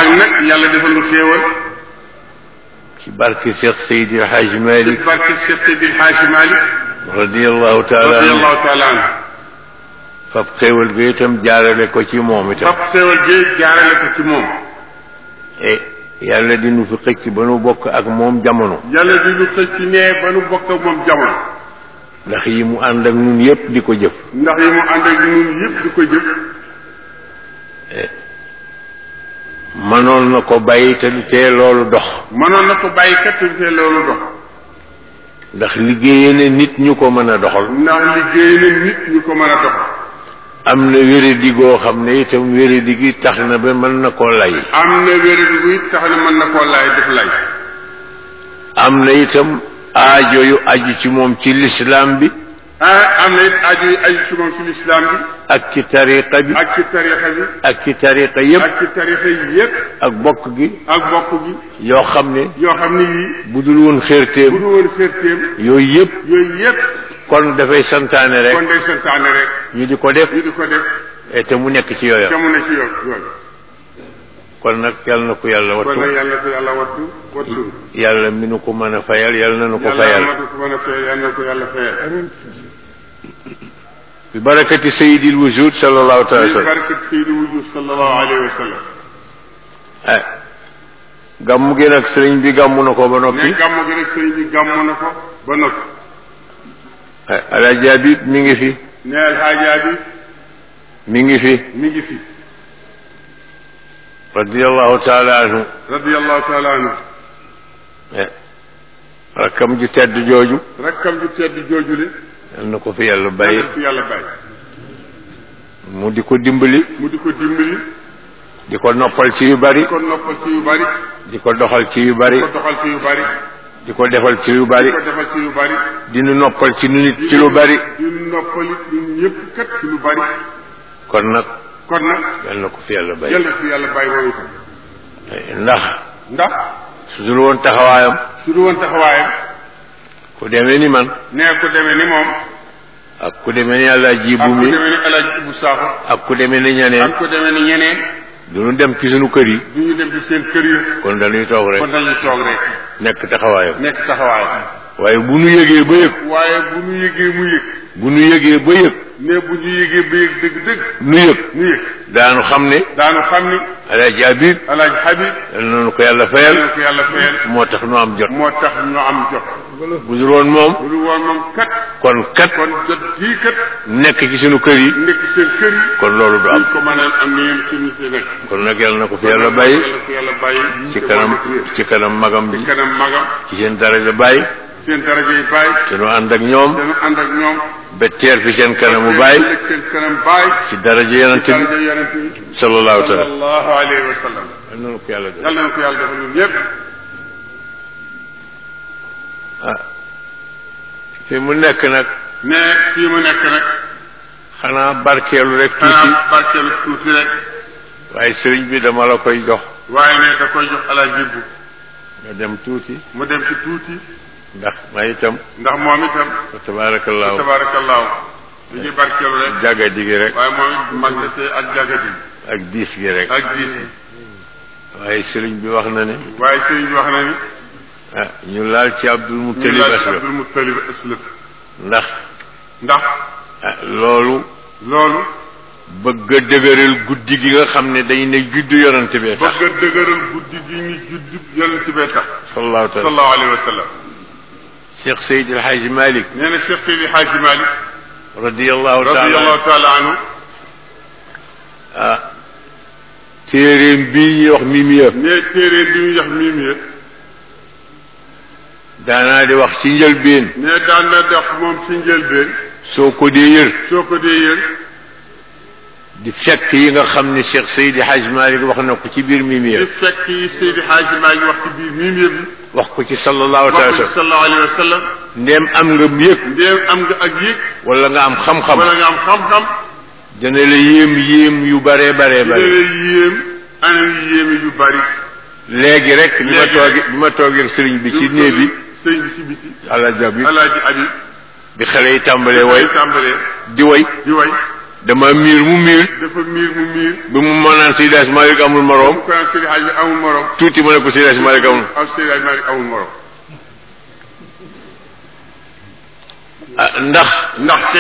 nag nag yàlla defal nu xéewal ci barke Cheikh Seydi El Hadj ci Malick barke Cheikh Seydil Hadji Malick radiyallahu taala anhu radiyallahu taala anhu fab xéewal ga itam jaarale ko ci moom itam fab xéewal gi jaarale ko ci moom e yàlla di nu fi xëcc ba nu bokk ak moom jamono yàlla di nu xëcc ci nee ba nu bokk ak moom jamono ndax yi mu ànd ak nun yépp di ko jëf ndax yi mu ànd ak ñun yëpp di ko jëf mënoon na ko bàyyi te du tee loolu dox mënoon na ko bàyyi kat te fee loolu dox ndax liggéeye ne nit ñu ko mën a doxal ndax liggéey na nit ñu ko mën a dox am na wéradi goo xam ne itam wéradi gi tax na ba mën na koo lay am na wéradi bu it tax na mën na koo laay def lay am na itam aajo yu aju ci moom ci lislaam bi ah am na it aju yi aju ci moom ci lislaam bi ak ci tariqa bi ak ci tarixa bi ak ci tariqa yépp ak ci tarixa yi yëpp ak bokk gi ak bokk gi yoo xam ne yoo xam ne yii bu dul woon bu xértéem du woon xértéem yooyu yépp yooyu yëpp kon dafay santaane kon rek day santaane rek ñu di ko def ñu di ko def et te mu nekk ci yooya jamono ci yoon yoon kon nag yàlla na ko yàlla kon nag wattu yàlla ko yàlla wattu wattu yàlla mi nu ko mën a fayal yàlla na nu ko yàlla fayal matu ko mën a fayal yàlla na ko yàlla fayal bi barakati sayyidil wujud sallallahu taala wa ci sallam barkat Seydi Wujud sallallahu alayhi wa sallam ah gàmmu gi nag sëriñ bi gàmmu na ko ba noppi ne gàmmu gi rek sëriñ bi gàmmu na ko ba noppi ah alaaji Habib mi ngi fi ne alxaajaa bi mi ngi fi mi ngi fi radiyallahu taala anhu radiyallahu taala anhu eh rakkam ju tedd jooju rakkam ju tedd joojule yal na ko fi yàlla bàyyi yàlla fi yàlla bàyyi mu di ko dimbali mu di ko dimbali di ko noppal ci yu bari di ko noppal ci yu bari di ko doxal ci yu di bari ko doxal ci yu bari di ko defal ci yu di bari ko defal ci yu bari di nu noppal ci nu nit ci lu bari di noppali ñun ñëpp kat ci lu bari kon nag kon nag yal na ko fi yàlla bàyyi yàlla fi yàlla bàyyi moom itam ndax ndax su dul woon taxawaayam su du woon taxawaayam ku demee ni man nee ku demee ni moom ak ku demee ni àlla ji ak bu ku mi demee ni El Hadj Ibou Sakho ak ku demee ni ñeneen ak ku demee ni ñeneen du nu dem ci sunu kër yi du ñu dem ci seen kër yi kon dañuy toog kon rek dañuy toog rek nekk taxawaayam nekk taxawaayam waaye bu nu yëgee ba yëg waaye bu ñu yëgee mu yëg bu nu yëgee ba yëg ne bu ñu yëgee ba yëg dëgg-dëgg nu yëg ñu yëg daanu xam ne daanu xam ni alaaji Habib El Hadj Habib yal na ko yàlla yàlla fayal na ko yàlla fayal moo tax nu am jot moo tax ñu am jot bu dul woon moom bu dul woon moom kat kon kat kon jot jii kat nekk ci sunu kër yi nekk seen kër yi kon loolu du am duñ ko mën a am ni yéen suñu si nekk kon nag yàlla na ko fi yàlla bàyyi yàlla ko yàlla bàyyi ci kanam ci kanam magam bi ci kanam magam ci seen daraja bàyyi seen daraja yi bàyyi te nu ànd ak ñoom dana ànd ak ñoom ba teer fi seen kanamu bàyyi nekk seen kanam bàyyi ci daraja yonent bi daraja yonent bi sallallahu taala sallallahu alayhi wa sallam yal na ko yàlla def yàlla na ko yàlla defal ñun ñëpp ah fi mu nekk nag ne fii mu nekk nag xanaa barkeelu rek tuuti xanaa barkeelu tuuti rek waaye sëriñ bi dama la koy jox waaye ne da koy jox alaaji bu nga dem tuuti mu dem ci tuuti ndax ma itam ndax moom itam fa tabaarakallaahu tabaarakallaahu li ñuy barkeelu rek jàggadi gi rek waaye moom it mag na see ak jagati ak diis gi rek ak diis yi waaye sëriñ bi wax na ne waaye sëriñ bi wax na ni ah ñu laal ci Abdul ñu Muttalib laaj asla Abdul Muttalib aslëf ndax ndax ah loolu loolu bëgg a dëgëral guddi gi nga xam ne dañ ne juddu yonante bee tax bëgg a dëgëral guddi gi ñu judd yonent bee tax sallallahu taala sallallahu alayhi wa sallam Cheikh Seydi El Hadji Malick nee na Cheikh Seydi Hadji Malick radiyallahu taala radiyallahu taala anhu ah téeréem bii ñuy wax mimiya ne téere bi ñu yax miim ya daanaa di wax ci njëlbeen ne daan na dox moom ci njëlbeen soo ko dee yër soo ko dee yër di fekk yi nga xam ne Cheikh Seydi Hadji Malick wax na ko ci biir mimiya di fekk yi Seydi Hadji Malick wax ci biir miim ya bi wax ko ci sallallahu wax taala ko ci sallam sallallahu alayhi wa sallam ndéem am nga yëg ndéem am nga ak yëg wala nga am xam-xam wala nga am xam-xam dana la yéem yéem yu bare bare dina bare lay yéem anam yu yéeme yu bari léegi rek bi ma Léegi toogee bi ma toogee sëriñ bi ci néeg bi sëñ bi ci biti àla jab bi alaaji abi bi xale yi tàmbalee way tàmbalee di way di way dama miir mu miir dafa miir mu miir bi mu ma naan Seydi Hadji Malick amul moroom mu ko naan Seydi Hadji amul morom tuuti ma ne ko Seydi Hadji Malick amul ak Seydi Hadji Malick amul morom ah ndax ndaxte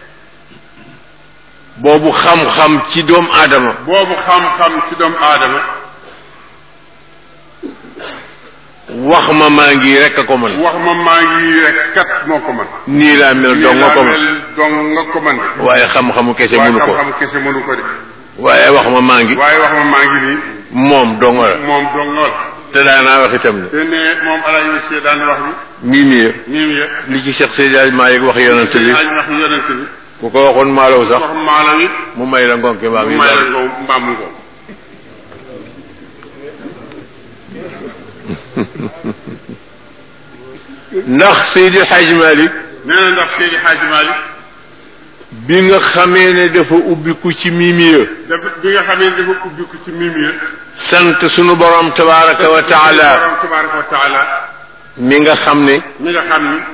boobu xam-xam ci doomu aadama boobu xam-xam ci doomu aadama wax ma maa ngi rek a ko mën wax ma maa ngi rek kat moo ko mën nii laa mel dong nga ko mën mel dong nga ko mën de waaye xam-xamu kese waaye mënu ko xam-xam kese mënu ko de waaye wax ma maa ngi waaye wax ma maa ngi nii moom dong la moom dong nga la te daanaa wax itam ne te ne moom alaaj monsieur daan wax mii mii ni miim ya li ci Cheikh Seydi Hadji Malick wax yonent bi alaaj wax yonent bi ku ko waxoon maalaw sax wax maalaw it mu may la ngonke mbaam mu yi may la daal. ngoo mbaam ngoo ndax Seydi Hadji Malick nee na ndax Seydi Hadji Malick bi nga xamee ne dafa ubbiku ci mimiya dafa bi nga xamee ne dafa ubbiku ci miim ya sant sunu borom tabaraka wa taala borom tabaraka wa taala mi nga xam ne mi nga xam ni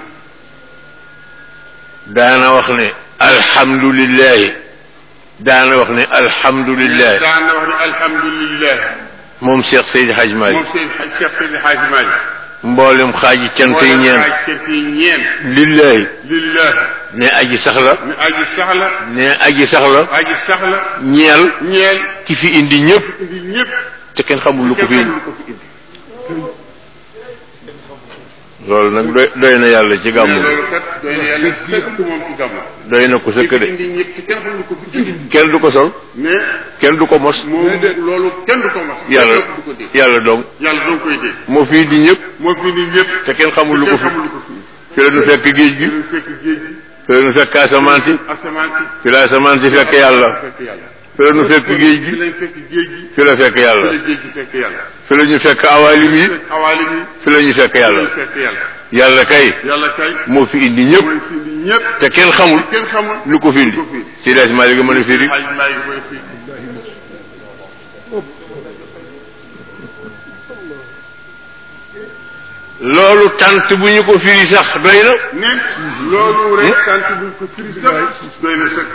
daana wax ne alhamdulillahi daana wax ne alhamdulillahi daan na wax ne alhamdulillah moom Cheikh Seydi Hadji moom Malick Seydi Cheikh Seydi Hadji Malick mboolem xaaji cant yi ñeen ay cant yi ñeen lillahi lillah ne aji sax la mi aji sax la ne aji sax la aji sax la ñeel ñeel ki fi indi ñëpp indi ñëpp te kenn xamul lu ko fi kenn indi xamul ko fi indi loolu nag doy doy na yàlla ci mais gàmmu loolu kat doy na yàlla sëkk moom ci gàmmu doy na ko sëkk de indi ñëpp te kenn xamul ko fi indi kenn du ko sol mais kenn du ko mos moom loolu kenn du ko mas yàlla kenn du ko dégg yàlla dong yàlla doo koy dégg moo fi indi ñëpp moo fi indi ñëpp te kenn xamul lu ko kenn fi xamul lu ko fi indi fi la nu fekk géej gi ñu fekk géej gi fi la nu fekk asamaan si asamaan si fi la asamaan si fekk yàlla fekk yàlla fi la nu fekk géej fi gi lañ fekk géej gi fi la fekk fi yàlla la géej gi fekk yàlla fi la ñu fekk awaalim yi fekk awaalim yi fi la ñu fekk fi yàlla lañ fekk yàlla yàlla kay yàlla kay moo fi indi ñëpp mooy fi indi ñëpp te kenn xamul kenn xamul lu ko fi indi lu ko fi indi si des maa ngi mën a firi xaj maa ngi koy fii loolu tant bu ñu ko firi sax doy na ne loolu rek tant buñ ko firi sax doy na sëkk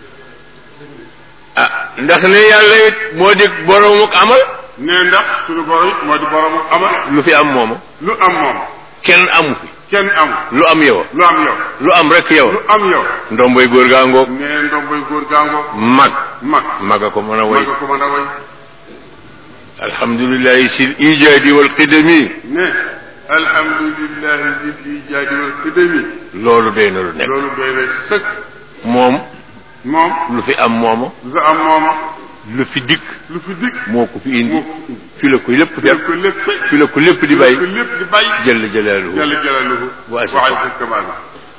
ah ndax ne yàlla it moo di borom ak amal ne ndax suñu borom it moo di boromu amal lu fi am mooma lu am moom kenn amu fi kenn am lu am yow lu am yow lu am rek yow lu am yow ndomboy góor gaa ngoog ne ndomboy góor gàngoo mag mag mag a ko mën a mag way nga ko mën a way alhamdulillahi sil ijaadi wal qidami ne alhamdulillahi zil ijaadi wal qidami loolu doy na lu nekk loolu doy na sëkk moom moom lu fi am mooma lu fi am mooma lu fi dikk lu fi dikk moo ko fi indi moo ko fi indi fi la ko lépp def fekk ko lépp fi la ko lépp di def bay ko lépp di bàyyi jël jëlaaluhu jalla jalaluhu Wa wa azza azza kamalu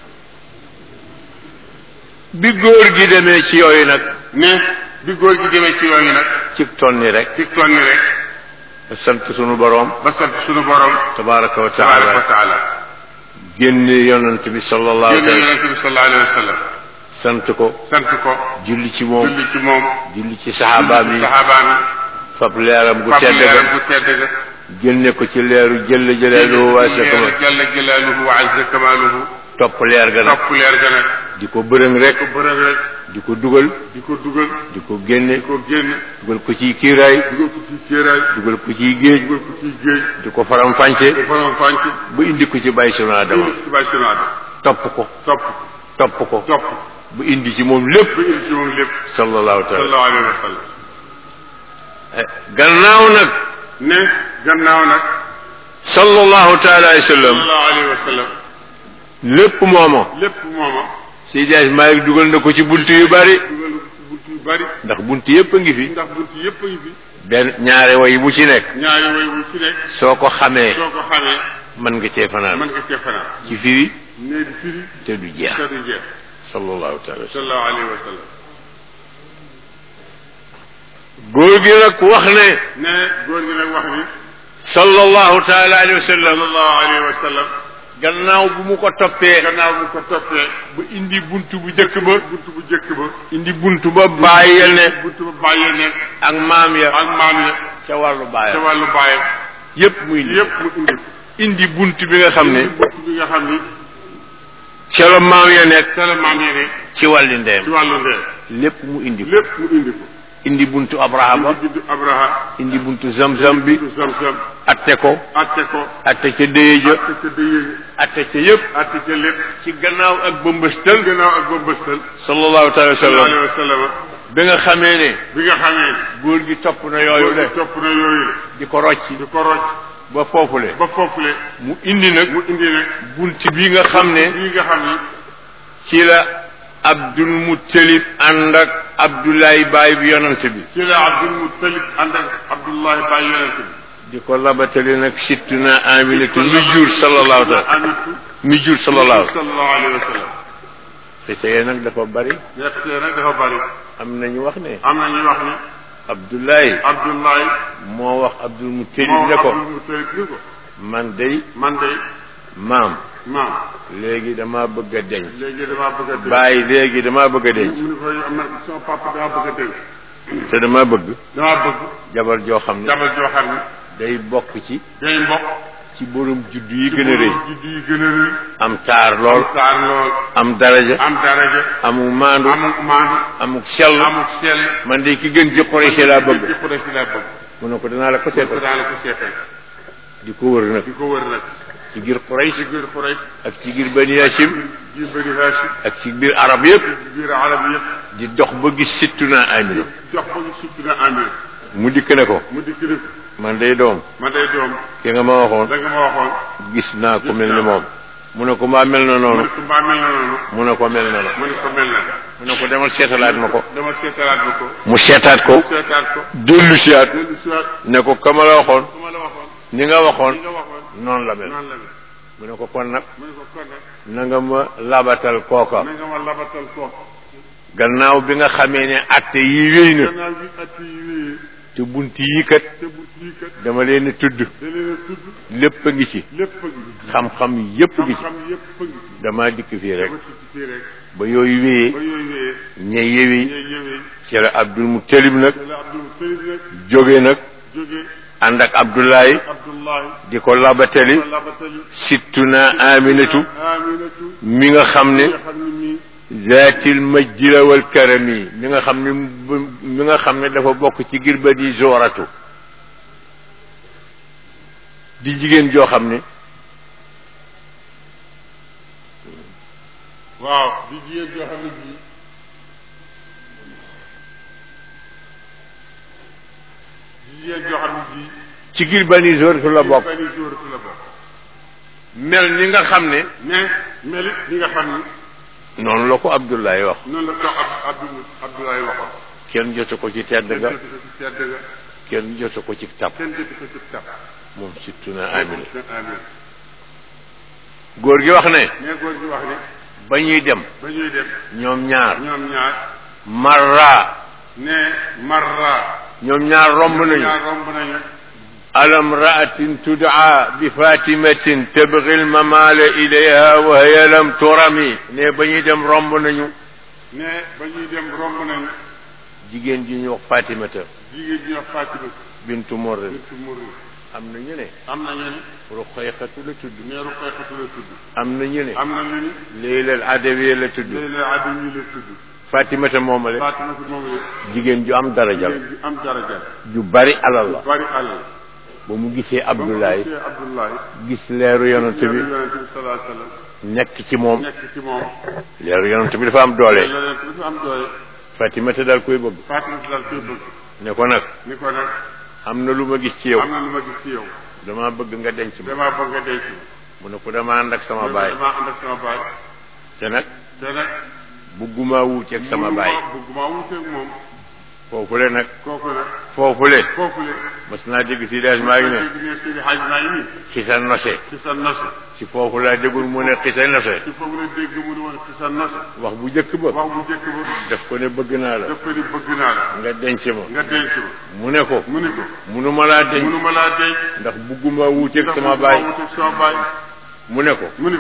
bi góor gi demee ci yooyu nag ne bi góor gi demee ci yooyu nag ci tonni rek ci toon ni rek sant sunu boroom ba sant suñu borom tabaraka wa tabaraka wa taala taala génne yonent bi sallallahu yónni alayhi yonente bi sallallahu alayhi wa sallam sant ko sant ko julli ci moom julli ci moom julli ci saxaabaam yi saxaabaam fab leeram gu yi tedd leeram ga bu tedd ga génne ko ci leeru jëll jëleelu waa sa kama jalla jalaaluhu wa azza kamaaluhu topp leer ga nag topp leer ga nag di ko bërëng rek ko bërëg rek di ko dugal di ko dugal di ko génne di ko génn dugal ko ciy kiiraay dugal ko ci kéeraay dugal ko ciy géej dugal ko ci géej di ko faram fànce ko faram fànc ba indi ko ci bàyyi sunu adama indi ci bàyyi sunu aadama topp ko topp topp ko topp bu indi ci moom lépp ba indi ci moom lépp sallallahu taala sallallahu alayhi wa sallam gannaaw nag ne gannaaw nag sallallahu taala alayhi wa sallam sallallahu alayhi wa sallam lépp mooma lépp mooma Seydi Hadji Malick dugal na ko ci bunt yu bari dugal ko ci bunt yu bari ndax bunt yépp a ngi fi ndax bunt yépp a ngi fi benn ñaare way bu ci nekk ñaari way wu ci nekk soo ko xamee soo ko xamee mën nga cee fanaan mën nga cee fanaan ci firi ne di firi te du jeex te du jeex sallallahu taala wa sallam sallallahu alayhi wa sallam góor gi nag wax ne ne góor gi nag wax ni sallallahu taala alayhi wa sallam sallallahu alayhi wa sallam gannaaw bu mu ko toppee gannaaw bu ko toppee bu indi bunt bu jëkk ba bunt bu jëkk ba indi bunt ba bàyyil ne bunt ba bàyyee ne ak maam ya ak maam ya ca wàllu ca baayam wàllu bàyyam yépp muy indi yépp mu indi indi bunt bi nga xam ne bunt bi nga xam ni ca la maam ya nekk ca la maam ya ne ci wàlli ndeyam ci wàllu ndee lépp mu indi ko lépp mu indi ko indi buntu abrahama indi bindu abraha indi buntu zamzam bi bindu zamzam atte ko atte ko atte ca déye ja atte ca dëyee atte ca yëpp atte ca lépp ci gannaaw ak bëmbëstal gannaaw ak ba bëstal sallallahu taala wa sallallahu sallam alayhi wa sallam bi nga xamee ne bi nga xamee góor gi topp na yooyu le topp na yooyu la di ko rocci di ko roj ba foofule ba foofule mu indi nag mu indi nag bunt bi nga xam ne bii nga xam ni ci la abdul muttalib ànd ak abdoulaye baay bi yonant bi ci la Abdul Muttalib ànd ak Abdullahi Baay yonent bi di ko labatali nag sittuna aminatu mi jur sallallahu taala Aminatu mi jur sallallahu sallallahu alayhi wa sallam te tey nag dafa bari nekk see nag dafa bari am nañu wax ne am na ñu wax ni abdoulaye Abdullahi moo wax abdul muttalib moo ne ko Abdul Muttalib ni ko man day man de maam maam léegi dama bëgg a denc léegi damaa bëgg a dégg bàyyi léegi dama bëgg a denc mu ne ko am na sama papa damaa bëgg a dégg te dama bëgg damaa bëgg jabar joo xam ne jabar joo xam ni day bokk ci day mbokk ci borom juddu yi gën a rëy juddu yi gën a rëy am taar lool am taar lool am daraja am daraja amul maandu amuk maandu amul sell amuk sell man de ki gën ci Quraysh laa bëgg ci Quraysh laa bëgg mu ne ko danaa la ko ko seetal daal ko seetal di ko wër nag di ko wër nag ci biir Quraysh ci biir Quraysh ak ci biir Bani Hashim ji bëri Hashim ak ci biir arab yëpp ci biir arab yëpp di dox ba gis sittuna Amina jox ko ñu sukk na amir mu dikk ne ko mu dikk ni ko man day doom man day doom ki nga ma waxoon da nga ma waxoon gis naa ko mel ni moom mu ne ko mbaa mel na mu noonu ne ko mbaa mel na noonu mu ne ko mel na la mu ne ko mel na mu ne ko demal seetalaat ma ko dama seetalaat ba ko mu seetaat ko seetaat ko dellu siyaat dellu siwaat ne ko kama la waxoon su ma la waxoon ni nga waxoon li nga waxoon noonu la mel noonu la mel mu ne ko kon nag mu ne ko kon nag na nga ma labatal kooka na nga ma labatal ko gannaaw bi nga xamee ne atte yi wéy na gannaaw bi at yi wéyee te bunt yi kat te bu yii kat dama leen a tudd da leen a tudd lépp a ngi ci lépp a ngi xam-xam yépp a ngi ci xam-xam yépp a ngi ci dama dikk fii rek dama ci fii rek ba yooyu wéyee ba yooyu wéyee ñe yewi ñooy yëwee ci la abdul muttalib nag te la Abdul Muttalib nag jóge nag jóge ànd ak abdoulaye Abdullahi di ko labatali ko labatali sittuna aminatu Aminatu mi nga xam ne nga xam ne nii zaatil majjila wal karami mi nga xam ne mi nga xam ne dafa bokk ci girba di zoratu di jigéen joo xam ne waaw di jigéen joo xam ne bii di jigéen joo xam ne bii ci girba di zoratu la bokk bani jóoratu la bokk mel ni nga xam ne mais melit li nga xam ni noonu la ko Abdoulaye wax noonu la ko ab Abdou Abdoulaye waxoon kenn jotu ko ci tedd kenn ga jotu ko ci sedd ga kenn jotu ko ci tab kenn jotu ko ci tab moom sittuna amina amin góor gi wax ne mais góor gi wax ni ba ñuy dem ba ñuy dem ñoom ñaar ñoom ñaar marra ne marra ñoom ñaar romb nañu ñaar romb nañu على امرأة تدعى بفاتمة تبغي الممال إليها وهي لم ترمي ne ba ñuy dem romb nañu ne ba ñuy dem romb nañu jigéen ji ñu wax Fatimata jigéen ji wax Fatima bintu Morrin bintu Murri am na ñu ne am na ñu ni Ruqayqatu la tudd neeru xeexatu la tudd am na ñu ne am na ñu ni Leylal Adawiya la tudd léeg-léeg addu ñu la tudd Fatimata moomale Fatima si moom la jigéen ju am darajal jigéen ji am daraja ju bari alal la bari alal ba mu gisee ba mu Abdoulaye gisee Abdoulaye gis leeru yonent bi yonente bi salaa sallam nekk ci moom nekk ci moom leeru yonent bi dafa am doole yonente bi dafa am doole Fatimata daal koy bëgg Fatima si daal koy bëgg ne ko nag ni ko nag am na lu ma gis ci yow am na lu ma gis ci yow dama bëgg nga denc ma damaa bëgg nga denc mu ne ko dama ànd ak sama ma baay damaa ànd ak sama baay te nag te nag bugguma wuuteeg ak sama baay bëgguma wuuteeg moom foofule nag kooku nag foofule foofu le mas naa dégg si daas maa ngi ne dégg ne Seydi Hadj maa ngi nii ci sa nose ci sa noce ci foofu laa déggul mu ne ci sa nose ci foofu la dégg mu ne woon ci sa noce wax bu njëkk ba wax bu njëkk ba daf ko ne bëgg naa la daf ko ni bëgg naa la nga denc ma nga denc ma mu ne ko mu ni ko munuma laa denc munuma laa denc ndax bugguma wuuteeg ndax sama bëgguma baay wuuteeg sama baay mu ne ko mu ni ko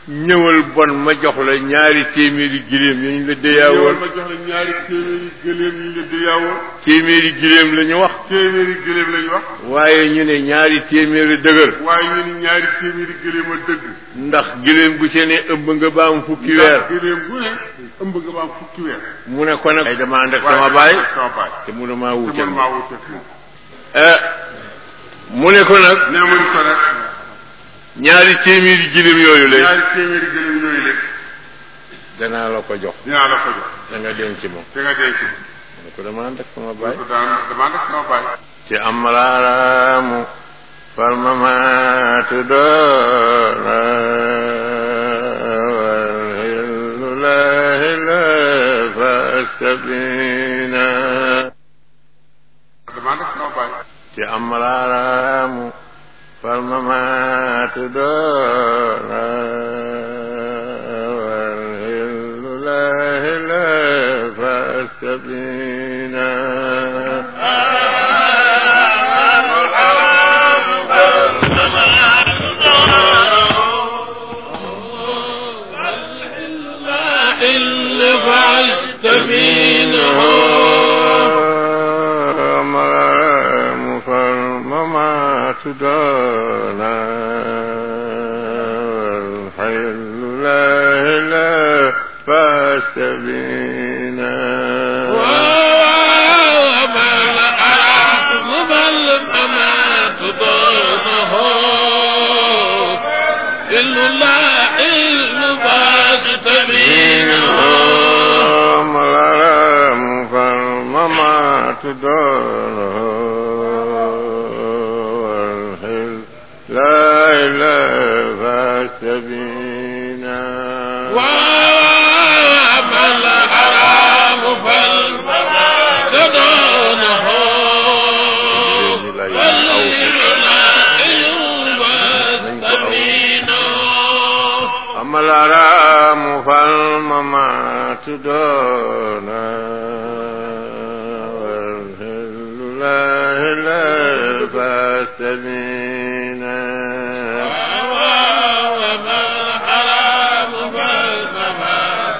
ñëwal bon ma jox la ñaari téeméeri giléem yi ñu la ñëwal déyaawoon ma jox la ñaari téeméeri gëléem yi la déyaawoon téeméeri giléem la ñu wax téeméeri gëléem lañu wax waaye ñu ne ñaari téeméeri dëgër waaye ñu ni ñaari téeméeri gëléem a dëgg ndax giléem gu see ne ëmb nga ba am fukki weer ndax gëléem bu ne ëmb nga ba am fukki weer mu ne ko nag ay dama ànd ak waaye sama dama baay ànd ak sama baay te mu ne maa te wuute man maa wuteeg moom ah mu ne ko nag nee ma ni ko nag ñaari téeméeri giléem yooyu la ñaari téeméeri gëléem yooyu la danaa la ko jox dinaa la ko jox da nga denc moom te nga denc mu ne ko dama ànd ak sama baay ko daan dama ànd ak sama baay te amalaaraamu farmamaatu doona walhilulahi la fastabina dama ànd ak sama baay te amalaaraamu farmamaatu doona walhilulahi la fastabina إلا فاستبينه مرام فالممات دانا والحل لا لا فاستبينا وما الأرض بل أما تضانه إلا الله إلا فاستبينه مرام فالممات دانا والحل لا لا فاستبينا وما الحرام فالمراد دونه والليل لا يستبينه أما الأرام فالممات دونا والهل لا لا فاستبينا وما الحرام فالمراد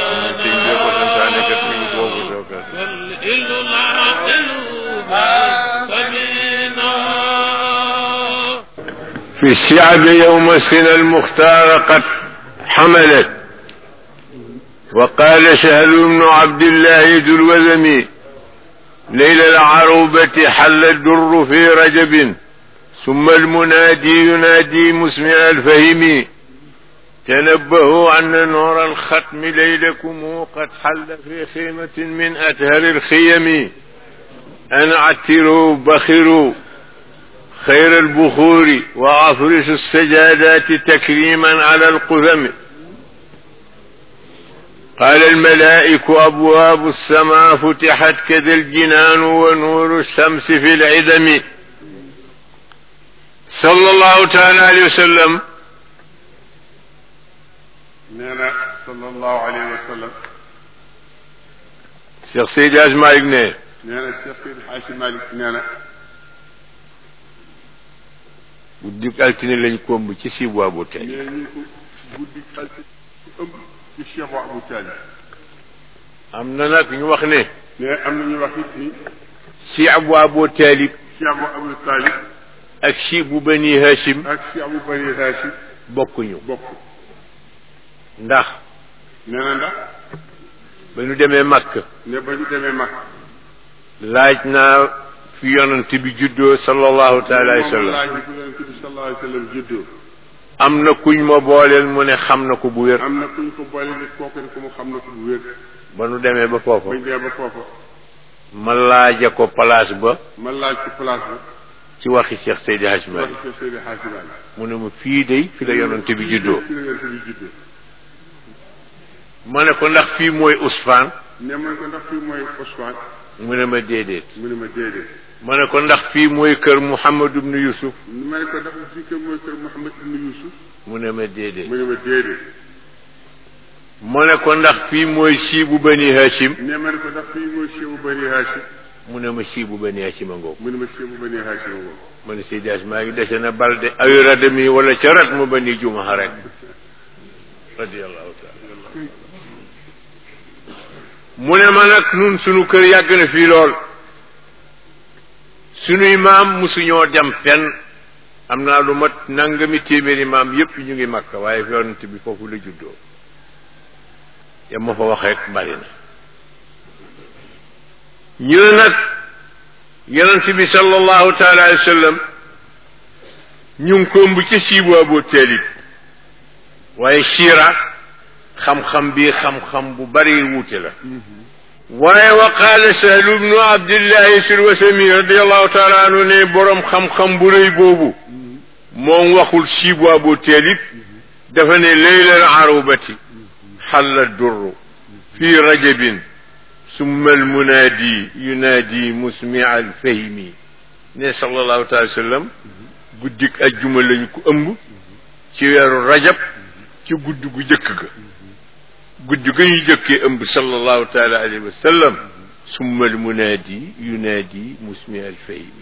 دونه والليل لا يستبينه في الشعب يوم السنة المختار قد حملت وقال سهل بن عبد الله ذو الوذم ليل العروبة حل الدر في رجب ثم المنادي ينادي مسمع الفهم تنبهوا أن نور الختم ليلكم قد حل في خيمة من أتهر الخيم أن عتروا بخروا خير البخور وأفرش السجادات تكريما على القثم قال الملائك أبواب السماء فتحت كذا الجنان ونور الشمس في العدم صلى الله تعالى عليه وسلم nee na sallallahu alayhi wa sallam Cheikh Seydi Hadj Malick ne nee na Cheikh Seydi Hadji Malick nee na guddi altine lañ komb ci si boobu tey nee ñu ko guddi xalti ëmb ci Cheikh wa Abou Talib am na nag ñu wax ne nee am na ñu wax it ni si abu abu talib Cheikh wa Abou Talib ak si bu bani hashim ak Cheikh Abou Bani Hachim bokkuñu bokk ndax nee na ndax ba ñu demee Makka ne ba ñu demee mag laaj naa fi yonent bi juddoo sallallahu taala alayhi wa sallam laaj bi ku yonent bi sallallahu alayhi wa sallam juddoo am na kuñ ma booleel mu ne xam na ko bu wér am na kuñ ko boole nit kooku ne ko mu xam na ko bu wér ba nu demee ba foofa bañ dee ba foofa ma laaja ko place ba ma laaj ci place ba ci waxi Cheikh Seydi Hadj wax Malick Cheikh Seydi Hadji Malick mu ne ma fii de fi la yonent bi juddoo fi la yonent bi juddoo ma ne ko ndax fii mooy Ousfane ne ma ne ko ndax fii mooy Ousmane mu ne ma déedéet mu ne ma déedéet ma ne ko ndax fii mooy kër Mouhamad ibn Yusuf ma ne ko ndax fii kër mooy kër Mouhamed ibn Youssouf mu ne ma déedéet mu ne ma déedéet ma ne ko ndax fii mooy siibu bani Hashim ne ma ne ko ndax fii mooy Cheikh Bani Hachim mu ne ma siibu bani Hashim a ngoog mu ne ma Cheikh Bani Hachim woo ma ne Seydi Hadj maa ngi dese na balde awi radami wala ca rat mu bani jumaxa rek radiallahu taala mu ne ma nag nun sunu kër yàgg na fii lool sunuy maam musuñoo dem fenn am naa lu mat nangami téeméeri maam yépp ñu ngi makka waaye yonent bi foofu la juddoo ya ma fa wax rek bari na ñu ne nag yonent bi sallallahu taala alayhi wa sallam ñu ngi ko ëmb ca siibu Abu Taalib waaye siira xam-xam bi xam-xam bu bari wuute la waaye wa qaala sahlu ibnu abdillahi sulwasami radiallahu taala anhu ne boroom xam-xam bu rëy boobu moom waxul siibu Abu Taalib dafa ne leylal arubati xalla durru fi rajabin summa almunaadi yunaadi musmia alfahimi ne sallallahu taala sallam guddik ajjuma lañu ko ëmb ci weeru rajab ci gudd gu jëkk ga gudd ga ñu jëkkee ëmb sallallahu taala alayhi wa sallam summa almunaadi yunaadi musmia alfahimi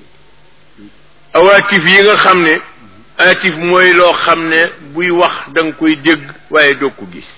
awaatif yi nga xam ne atif mooy loo xam ne buy wax da nga koy dégg waaye doo ko gis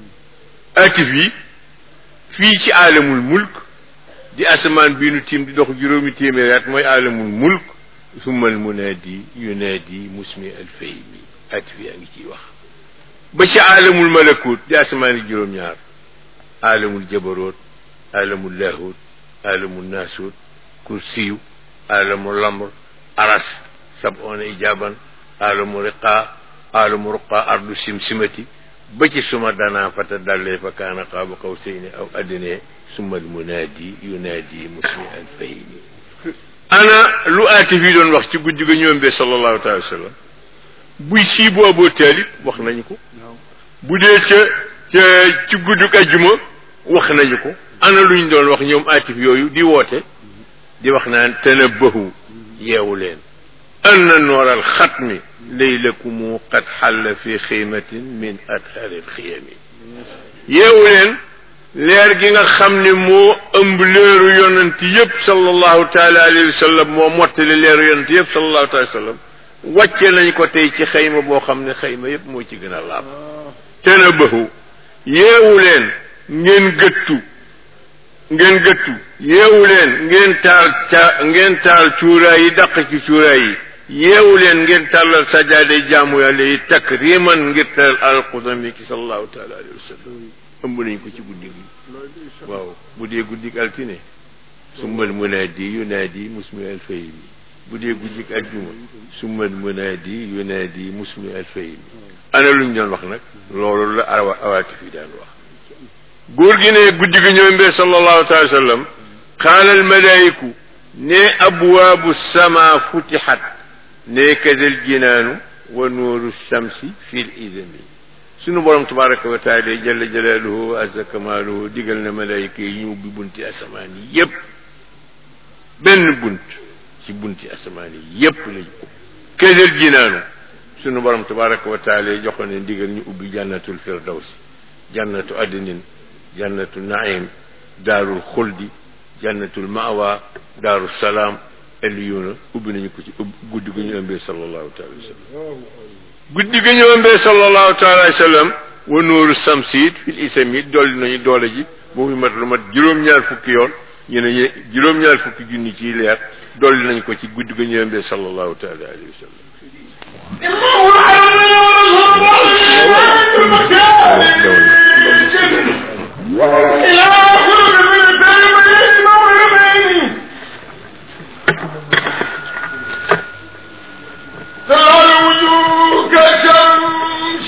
atif yi fii ci aalamul mulk di asamaan bii nu tiim di dox juróomi téeméeri at mooy aalamul mulk summal munaadi yunaadi musmi alfaymi atif yaa ngi ciy wax ba ci aalamul malakut di asamaan yi juróom-ñaar aalamul jabaroot aalamul laahut aalamul naasut kursiyu aalamul lamr aras sab'una ijaban aalamu riqa aalamu ruqa ardu simsimati ba ci suma danaa fata dallee fa kaana qaaba qawsayni aw adnee summa almunaadi yunaadi musmi an fahimi ana lu aatif yi doon wax ci guddi ga ñoom be sallallahu taala wa sallam buy sii bu Abu Taalib wax nañu ko bu dee ca ca ci guddug ajjuma wax nañu ko ana luñ doon wax ñoom aatif yooyu di woote di wax naan tanabbahu yeewu leen anna nooral xatmi laylakumu qad xalla fi xiimatin min adharil xiyami yeewu leen leer gi nga xam ne moo ëmb leeru yonent yépp sallallahu taala alayhi wa sallam moo mottali leeru yonent yépp sallallahu taala wa sallam wàcce nañ ko tey ci xayma boo xam ne xayma yépp moo ci gën a laab tanabahu yeewu leen ngeen gëttu ngeen gëttu yeewu leen ngeen taal ca ngeen taal cuuraay yi dàq ci cuuraay yi yeewu leen ngeen tàllal sajaaday jaamu yàlla yi takriman ngir teral alqudami ki sallallahu taala alayhi wa sallam ëmb nañ ko ci guddi gi waaw bu dee guddik altine summal munaadi yunaadi musmi alfayimi bu dee guddik aljuma summal munaadi yunaadi musmi alfayimi ana luñ doon wax nag loolu la awa awaati fi daan wax góor gi ne guddi gi ñëw mbee sallallahu taala wa sallam qaala almalaayiku ne abwaabu sama futixat ne kadal jinaanu wa nuuru shamsi fi l idami sunu borom tabaraka wa taala jalla jalaaluhu wa azza kamaaluhu digal na malayka yi ñu ubbi bunti asamaan yi yépp benn bunt ci bunti asamaan yi yépp lañ kadal jinaanu sunu borom tabaraka wa taala joxoon ne digal ñu ubbi jannatul firdawsi jannatu adnin jannatu naim daarul xuldi jannatul mawa daaru salaam eliyuna ubbi nañu ko ci guddi ga ñu ëmbee sallallahu taala wa sallam guddi ga ñu ëmbee sallallahu taala wa sallam wa nuuru samsiit fil isami dolli nañu doole ji boobu mat lu mat juróom-ñaar fukki yoon ñu ne juróom-ñaar fukki junni ciy leer dolli nañ ko ci guddi ga ñu ëmbee sallallahu taala alayhi wa sallam تلال وجوه كشمس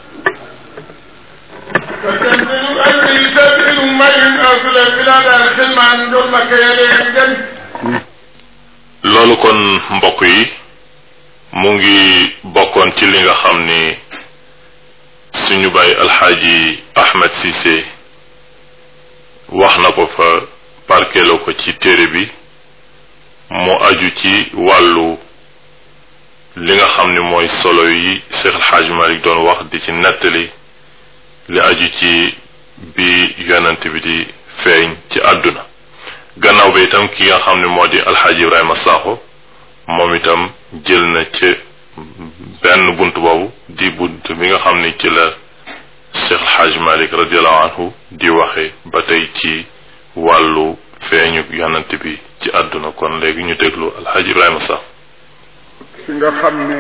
فتنزل أجري سبيل من أفل بلاد الخلم عن دولك يلين loolu kon mbokk yi mu ngi bokkoon ci li nga xam ni suñu bàyyi alxaaji Ahmed Cissé wax na ko fa parkeloo ko ci téere bi mu aju ci wàllu li nga xam ni mooy solo yi Cheikh alxaaji Malik doon wax di ci nettali li aju ci bi yonent bi di feeñ ci àdduna gannaaw ba itam ki nga xam ne moo di alxaaji Ibrahima Sakho moom itam jël na ci benn bunt boobu di bunt bi nga xam ni ci la Cheikh El Hadj Malick radiallahu anhu di waxe ba tey ci wàllu feeñu yonent bi ci àdduna kon léegi ñu déglu alxaaji Ibrahima Sakh fi nga xam ne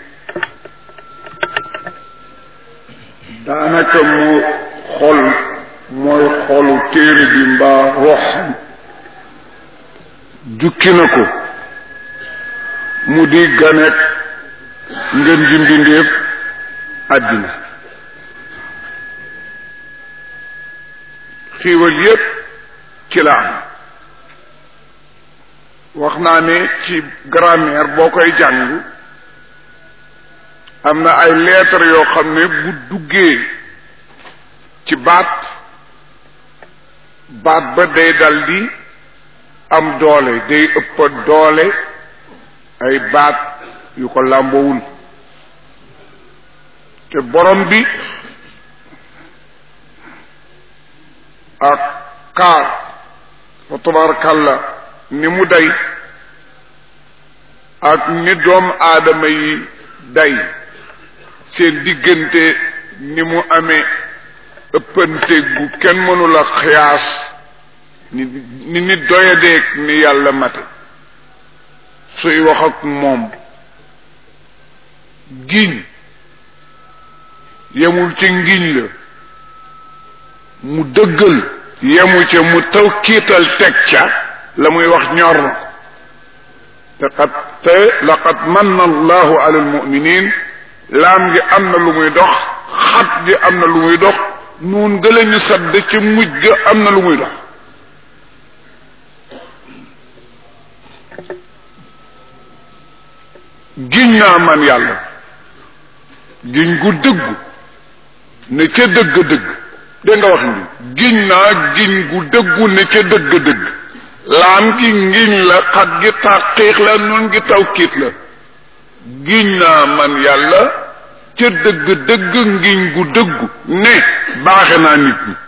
daanaka mu xol mooy xolu téere bi mbaa roxam jukki na ko mu di ganet ngeen ji mbindeef àddina xiiwal yépp ci la am wax naa ne ci grammaire boo koy jàng am na ay lettres yoo xam ne bu duggee ci baat baat ba day dal di am doole day ëpp doole ay baat yu ko làmboowul te borom bi ak kaar fa tabarakallah ni mu day ak ni doom aadama yi day seen diggante ni mu amee ëppante gu kenn mënula xiyaas ni ni nit doyadeeg ni yàlla mate suy wax ak moom giñ yemul ci ngiñ la mu dëggal yemu ca mu taw kiital teg ca la muy wax ñor na te xat te laqad manna allahu ala almuminin laam gi am na lu muy dox xat gi am na lu muy dox nuun gëla ñu sadd ci mujj ga am na lu muy dox giñ naa man yàlla giñ gu dëggu ne ca dëgg-dëgg dégg nga wax ni giñ naa giñ gu dëggu ne ca dëgg-dëgg laam gi ngiñ la xat gi taqiix la nun gi tawkiit la giñ naa man yàlla ca dëgg-dëgg ngiñ gu dëggu ne baaxe naa nit ñi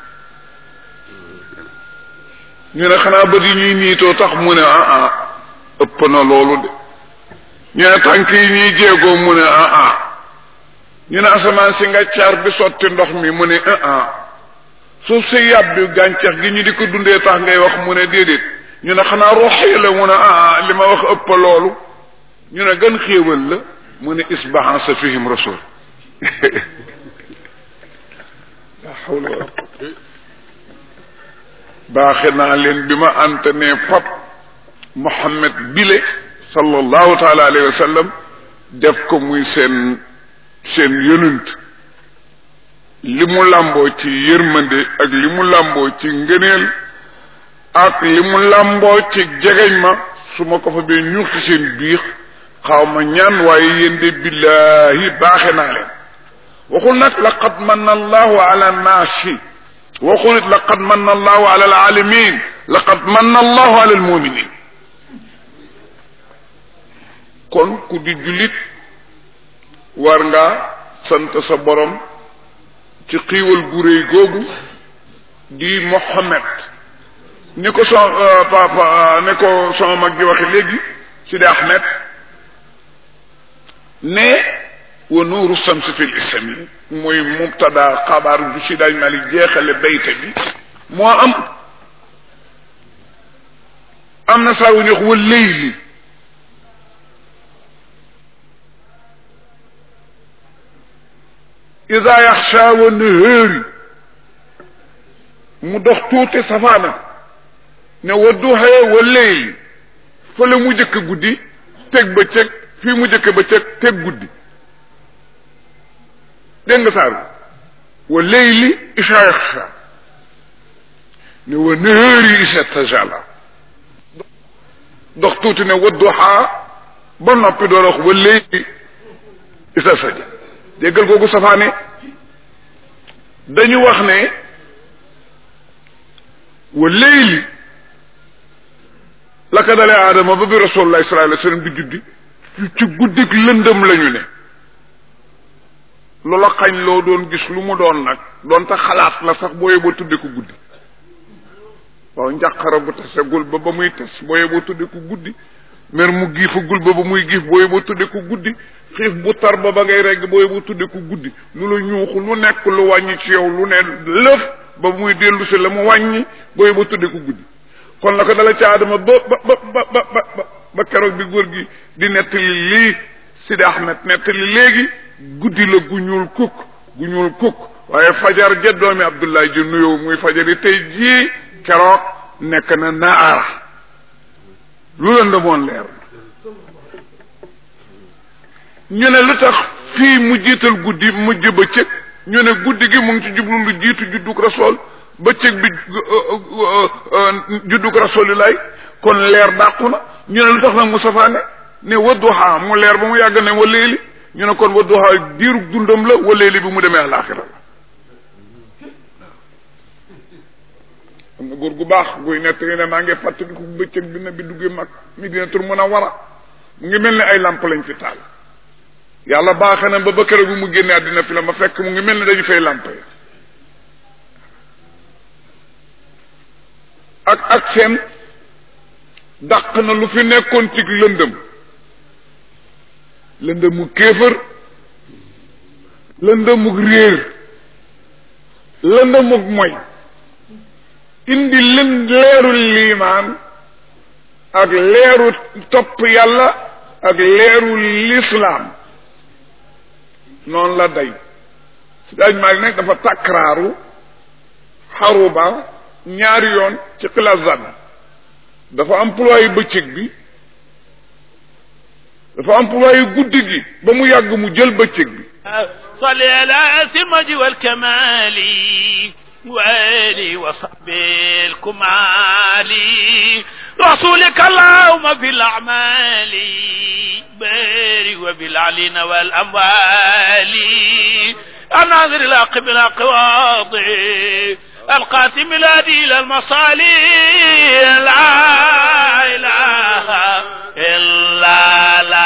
ñu ne xanaa bët yi ñuy niitoo tax mu ne ah ah ëpp na loolu de ñu ne tànk yi ñuy jéegoo mu ne ah ah ñu ne asamaan si nga caar bi sotti ndox mi mu ne ah ah suuf si yàbbi gàncax gi ñu di ko dundee tax ngay wax mu ne déedéet ñu ne xanaa rox yi la mu ne ah ah li ma wax ëpp loolu ñu ne gën xéewal la mu ne isbahan sa fihim rasul la hawla wala baaxe naa leen bi ma ante ne pap Muhammad bile sallallahu taala alayhi wa sallam def ko muy seen seen yonent li mu làmboo ci yërmande ak li mu làmboo ci ngëneel ak li mu làmboo ci jegeñ ma su ma ko fa bee ñuux ci seen biix xaw ma ñaan waaye yéen de billahi baaxe naa leen waxul nag laqad manna allahu ala naasi waxul it laqad manna allahu ala alalamin laqad manna allahu ala almuminin kon ku di jullit war nga sant sa borom ci xiiwal gu réy googu di Mohammed ni ko son papa ni ko sama mag ji waxe léegi Sidi Ahmed ne wa nuuru samsi fi lisami mooy mubtada xabaar bu si daaj malik jeexale bayte bi moo am am na saa wu ñu wax wa leyli ida yaxsha wa nahaari mu dox tuuti safaana ne wa duxee wa leyli fële mu jëkk guddi teg ba cëg fii mu jëkk ba cëg teg guddi dégg nga saar wa leyli isa yaxsha ne wa nahaari isa tajala dox tuuti ne wa duxaa ba noppi doo wax wa leyli isa saja déggal googu safaane dañu wax ne wa leyli la ko dalee aadama ba bi rasulullah sallallahu alayhi wasallam di juddi ci guddik lëndëm lañu ne loola xañ loo doon gis lu mu doon nag doon ta xalaat la sax booye boo tudde ko guddi waaw njàqara bu tasegul ba ba muy tes booye boo tudde ko guddi mer mu giifagul ba ba muy giif booy ba tudde ko guddi xiif bu tar ba ba ngay regg booy ba tudde ko guddi lu la ñuuxu lu nekk lu wàññi ci yow lu ne lëf ba muy dellu si la mu wàññi booy ba tudde ko guddi kon la ko dala ca Adama ba ba ba ba ba ba ba keroog bi góor gi di nettali lii Sidi Ahmed nettali léegi guddi la gu ñuul kukk gu ñuul kukk waaye fajar ja doomi Abdoulaye ji nuyoo muy fajar yi tey jii keroog nekk na naara lu la ndemoon leer ñu ne lu tax fii mu jiital guddi mujj bëccëg ñu ne guddi gi mu ngi ci jublu lu jiitu juddug rasool bëccëg bi juddug rasulilaay kon leer dàqu na ñu ne lu tax nag mu safaane ne wadduha mu leer ba mu yàgg ne waleeli ñu ne kon wadduha diirug dundam la waleeli bi mu demee àlaxira la am na góor gu baax guy nett ne maa ngi fàttaliku bëccëg bi na bi duggee mag mi dina tur mën a war a mu ngi mel ni ay làmp lañ fi taal yàlla baaxe na ba ba keroog bi mu génne àddina fi la ma fekk mu ngi mel ni dañu fay làmp ya ak ak seen dàq na lu fi nekkoon ci lëndëm lëndëmu kéefër lëndëmuk réer lëndëmuk moy indi lën leeru liimaan ak leeru topp yàlla ak leeru lislaam noonu la day si daaj maa ngi nekk dafa takraaru xaruba ñaari yoon ci xilazan dafa employé bëccëg bi dafa employé guddi gi ba mu yàgg mu jël bëccëg bi صل على سمج والكمال وآله وصحبه الكمال رسولك اللهم في الأعمال باري وبالعلين والأموال الناظر الحق بالأقواض القاسم الهادي إلى المصالح لا إله إلا لا